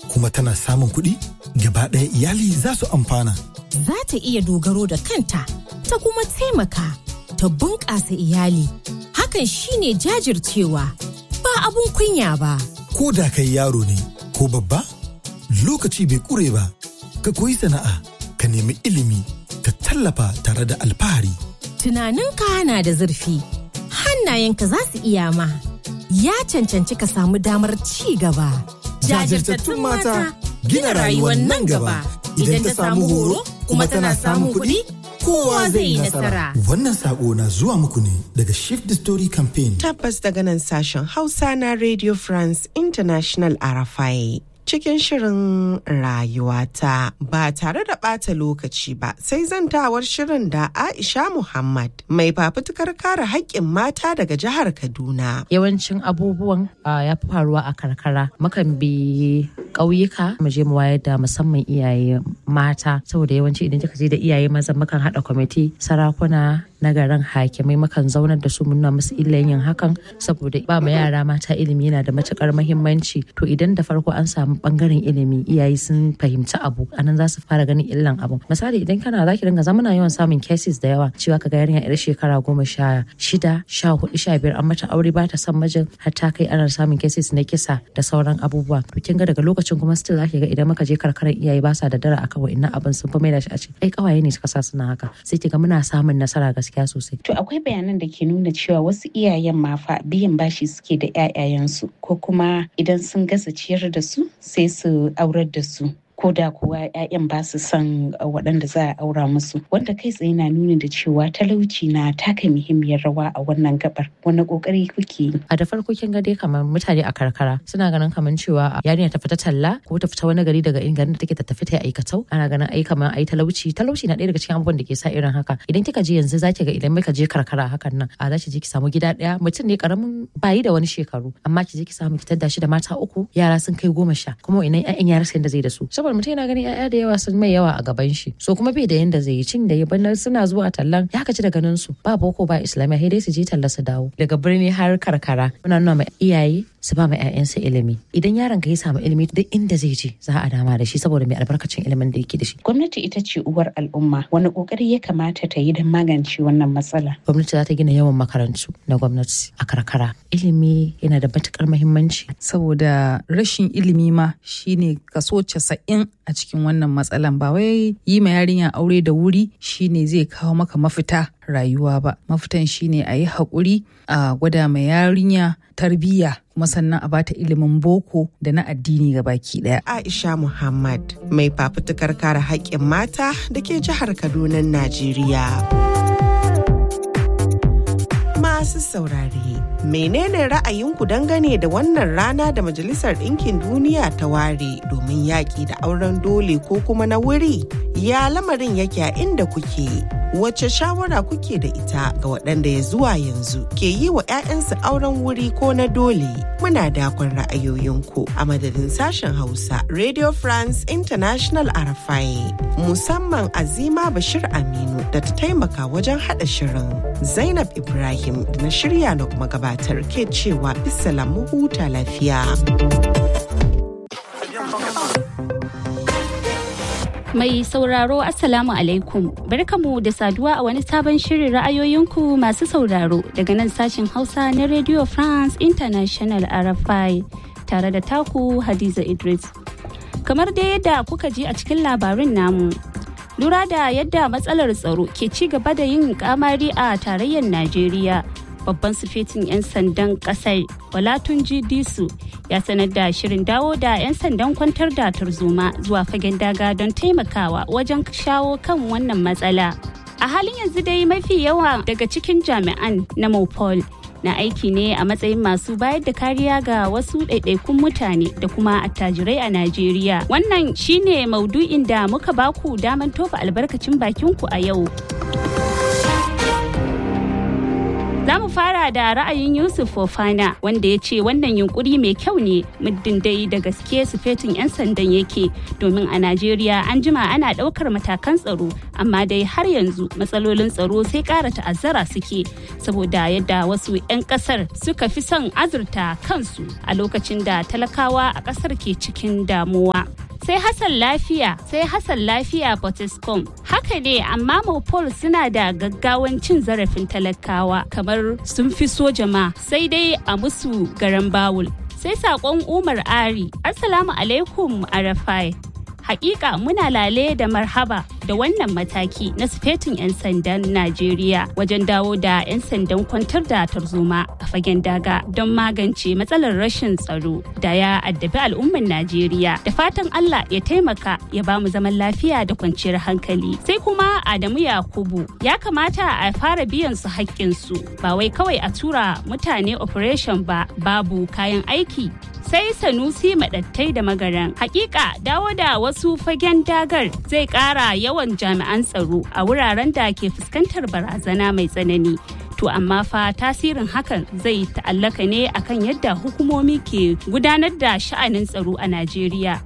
kuma tana samun kuɗi gaba ɗaya iyali za su amfana. Za ta iya dogaro da kanta ta kuma taimaka ta bunƙasa iyali. Hakan shine jajircewa ba abun kunya ba. Ko da kai yaro ne ko babba lokaci bai ƙure ba ka koyi sana'a ka nemi ilimi ka tallafa tare da alfahari. Tunaninka na da zurfi hannayenka za su iya ma. Ya cancanci ka samu damar ci gaba. Jajirtattun mata gina rayuwar nan gaba. Idan ta samu horo kuma tana samun kuɗi, kowa zai yi nasara. Wannan sako na zuwa muku ne daga Shift the Story Campaign. Tabbas daga nan sashen Hausa na Radio France International Arafai. Cikin shirin rayuwata ba tare da ɓata lokaci ba sai zantawar shirin da Aisha Muhammad mai fafutukar kare haƙƙin mata daga jihar Kaduna. Yawancin abubuwan ya fi faruwa a karkara. Mukan bi ƙauyuka mu je mu wayar da musamman iyaye mata saboda yawanci idan kika je da iyaye maza mukan haɗa kwamiti sarakuna na garin hakimai mukan zaunar da su mu nuna musu illan yin hakan saboda ba ma yara mata ilimi yana da matukar muhimmanci to idan da farko an samu bangaren ilimi iyaye sun fahimci abu anan za su fara ganin illan abu misali idan kana zaki dinga zamana yawan samun cases da yawa cewa kaga yarinya yar shekara goma sha shida sha hudu sha biyar an mata aure ba ta son mijin har ta kai ana samun cases na kisa da sauran abubuwa to kin ga daga lokacin kuma still zaki ga idan muka je karkarar iyaye ba sa da dara akan wa'annan abin sun fi maida shi a ce ai kawaye ne suka sa suna haka sai ki ga muna samun nasara gaskiya sosai To akwai bayanan da ke nuna cewa wasu iyayen ma fa biyan bashi suke da 'ya'yayensu ko kuma idan sun gasa ciyar da su sai su aurar da su. ko da kuwa 'ya'yan ba su son waɗanda za a aura musu wanda kai tsaye na nuna da cewa talauci na taka muhimmiyar rawa a wannan gabar wani kokari kuke yi a da farko kin ga dai kamar mutane a karkara suna ganin kamar cewa yarinya ta fita talla ko ta fita wani gari daga inda da take ta tafi ta aikatau ana ganin ai kamar ai talauci talauci na ɗaya daga cikin abubuwan da ke sa irin haka idan kika je yanzu zaki ga idan muka je karkara hakan nan a za ki je ki samu gida ɗaya mutum ne karamin bayi da wani shekaru amma ki je ki samu ki tadda shi da mata uku yara sun kai goma sha kuma wa'innan 'ya'yan yara sai da zai da su saboda mutum yana ganin 'ya'ya da yawa sun mai yawa a gaban shi so kuma bai da yanda zai yi cin da ya bana suna zuwa tallan ya kaci da ganin su ba boko ba islamiyya sai dai su je talla su dawo daga birni har karkara muna nuna ma iyaye su ba ma 'ya'yansu ilimi idan yaron ka ya samu ilimi duk inda zai je za a dama da shi saboda mai albarkacin ilimin da yake da shi gwamnati ita ce uwar al'umma wani kokari ya kamata ta yi don magance wannan matsala gwamnati za ta gina yawan makarantu na gwamnati a karkara ilimi yana da matukar muhimmanci saboda rashin ilimi ma shine kaso casa'in a cikin wannan matsalan ba wai yi ma yarinya aure da wuri shine zai kawo maka mafita rayuwa ba mafitan shine a yi haƙuri a gwada ma yarinya tarbiyya kuma sannan a bata ilimin boko da na addini ga baki daya. Aisha Muhammad mai fafutukar kare haƙƙin mata da ke jihar Kaduna, Najeriya. Masu saurare, menene ra'ayinku dangane da wannan rana da Majalisar Ɗinkin Duniya ta ware domin yaƙi da auren dole ko kuma na wuri? Ya lamarin yake a inda kuke? Wace shawara kuke da ita ga waɗanda ya zuwa yanzu ke yi wa 'ya'yansu auren wuri ko na dole? Muna dakon ra'ayoyinku a madadin sashen Hausa Radio France International Arafai musamman Azima Bashir Aminu da ta taimaka wajen haɗa shirin. Zainab Ibrahim da na shirya na kuma gabatar ke cewa mu huta lafiya. Mai sauraro Assalamu alaikum barkamu da saduwa a wani sabon shirin ra'ayoyinku masu sauraro daga nan sashen Hausa na Radio France International RFI tare da taku Hadiza Idris. Kamar dai yadda kuka ji a cikin labarin namu. Lura da yadda matsalar tsaro ke ci gaba da yin kamari a tarayyar Najeriya. babban sufetin 'yan sandan kasar walatunji disu ya sanar da shirin dawo da 'yan sandan kwantar da tarzoma zuwa fagen daga don taimakawa wajen shawo kan wannan matsala a halin yanzu dai mafi yawa daga cikin jami'an na mopol na aiki ne a matsayin masu bayar da kariya ga wasu ɗaiɗaikun mutane da kuma attajirai a Najeriya. Wannan shine maudu'in da muka baku daman tofa albarkacin bakinku a yau. Za mu mu fara da ra'ayin Yusuf Fofana wanda ya ce wannan yunkuri mai kyau ne muddin dai da gaske sufetin 'yan sandan yake domin a Najeriya an jima ana ɗaukar matakan tsaro amma dai har yanzu matsalolin tsaro sai ƙara ta'azzara suke saboda yadda wasu 'yan ƙasar suka fi son azurta kansu a lokacin da talakawa a ƙasar ke cikin damuwa. sai Hassan lafiya sai Hassan lafiya Potescom haka ne amma Mopol suna da gaggawan cin zarafin talakawa kamar sun fi so jama sai dai a musu garan bawul sai sakon Umar Ari Assalamu alaikum Arafai hakika muna lale da marhaba da wannan mataki na sufetin 'yan sandan Najeriya wajen dawo da 'yan sandan kwantar da tarzoma a fagen daga don magance matsalar rashin tsaro da ya addabi al'ummar Najeriya. Da fatan Allah ya taimaka ya ba mu zaman lafiya da kwanciyar hankali. Sai kuma Adamu Yakubu ya kamata a fara biyan su haƙƙinsu ba wai kawai a tura mutane operation ba babu kayan aiki sai sanusi madattai da magaran hakika dawo da wasu fagen dagar zai kara yawan jami'an tsaro a wuraren da ke fuskantar barazana mai tsanani to amma fa tasirin hakan zai ta'allaka ne akan yadda hukumomi ke gudanar da sha'anin tsaro a najeriya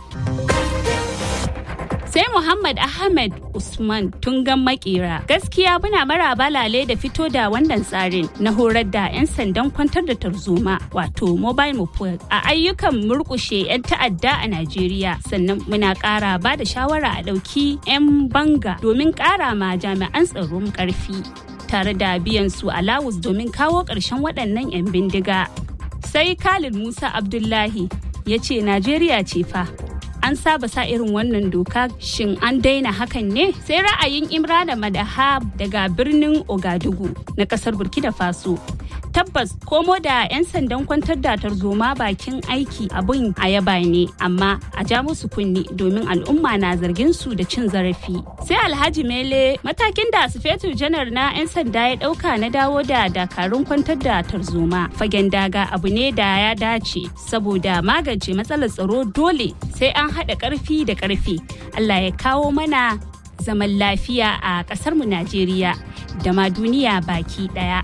sai Muhammad Ahmed Usman tungan makera gaskiya muna maraba lale da fito da wannan tsarin na horar da 'yan sandan kwantar da tarzoma wato mobile moped a ayyukan murkushe 'yan ta'adda a Najeriya sannan muna ƙara ba da shawara a ɗauki 'yan banga domin ƙara ma jami'an tsaron ƙarfi tare da biyan su alawus domin kawo ƙarshen waɗannan 'yan bindiga sai Khalid Musa Abdullahi ya ce Najeriya ce fa an saba sa irin wannan doka shin an daina hakan ne sai ra'ayin imrana madaha daga birnin ogadugu na kasar burkina faso tabbas komo da 'yan sandan kwantar da tarzoma bakin aiki abin a yaba ne amma a ja musu kunni domin al'umma na zargin su da cin zarafi sai alhaji mele matakin da sufetu janar na 'yan sanda ya dauka na dawo da dakarun kwantar da tarzoma fagen daga abu ne da ya dace saboda magance matsalar tsaro dole sai an haɗa ƙarfi da ƙarfi allah ya kawo mana zaman lafiya a ƙasarmu najeriya da ma duniya baki ɗaya.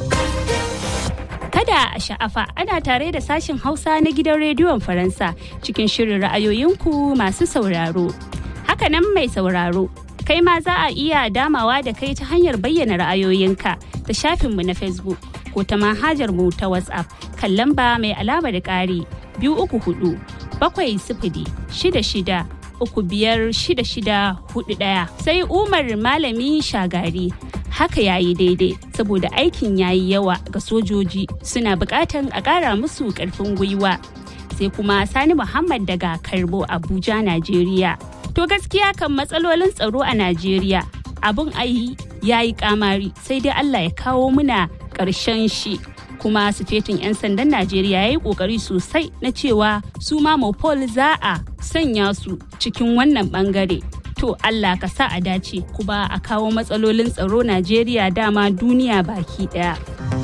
kada a sha'afa ana tare da sashen hausa na gidan rediyon faransa cikin shirin ra'ayoyinku masu sauraro hakanan mai sauraro kai ma za a iya damawa da kai ta hanyar bayyana ra'ayoyinka ta shafinmu na facebook ko ta manhajar mu ta whatsapp kan lamba mai alama da ƙari biyu uku hudu bakwai sifili shida shida uku biyar shida shida hudu ɗaya sai umar malami shagari haka ya yi daidai saboda aikin ya yi yawa ga sojoji suna bukatan a ƙara musu ƙarfin gwiwa sai kuma sani muhammad daga karbo abuja najeriya to gaskiya kan matsalolin tsaro a najeriya abun ayi ya yi kamari sai dai allah ya kawo muna ƙarshen shi kuma sufetin 'yan sandan najeriya ya yi kokari sosai na cewa su ma mopol za a sanya su cikin wannan bangare to Allah ka sa a dace kuma a kawo matsalolin tsaro Najeriya dama duniya baki daya.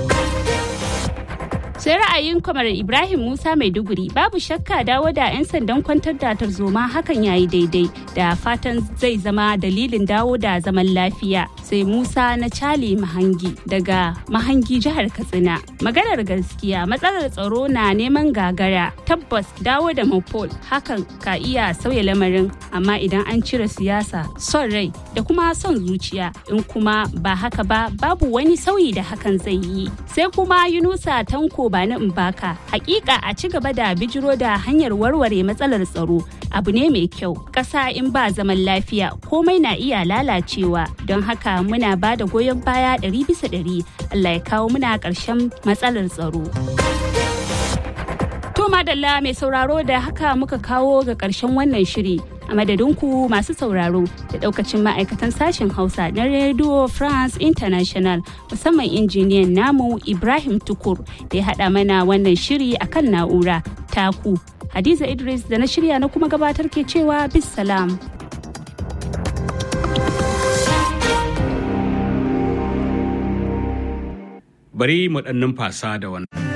sai ra'ayin kwamar ibrahim musa maiduguri babu shakka dawo da 'yan sandan kwantar da tarzoma hakan yayi daidai da fatan zai zama dalilin dawo da zaman lafiya sai musa na cali mahangi daga mahangi jihar katsina maganar gaskiya matsalar tsaro na neman gagara tabbas dawo da mopol hakan ka iya sauya lamarin amma idan an cire siyasa son rai da kuma son zuciya in kuma ba haka ba babu wani sauyi da hakan zai yi sai kuma yunusa tanko ba na baka hakika a ci gaba da bijiro da hanyar warware matsalar tsaro abu ne mai kyau ƙasa in ba zaman lafiya komai na iya lalacewa don haka muna ba da goyon baya ɗari bisa ɗari allah ya kawo muna ƙarshen matsalar tsaro to madalla mai sauraro da haka muka kawo ga ƙarshen wannan shiri a madadinku masu sauraro da daukacin ma'aikatan sashen hausa na radio france international musamman injiniyan namu ibrahim tukur da ya haɗa mana wannan shiri a kan na'ura taku hadiza idris da na shirya na kuma gabatar ke cewa bis salam bari mu ɗan numfasa da wannan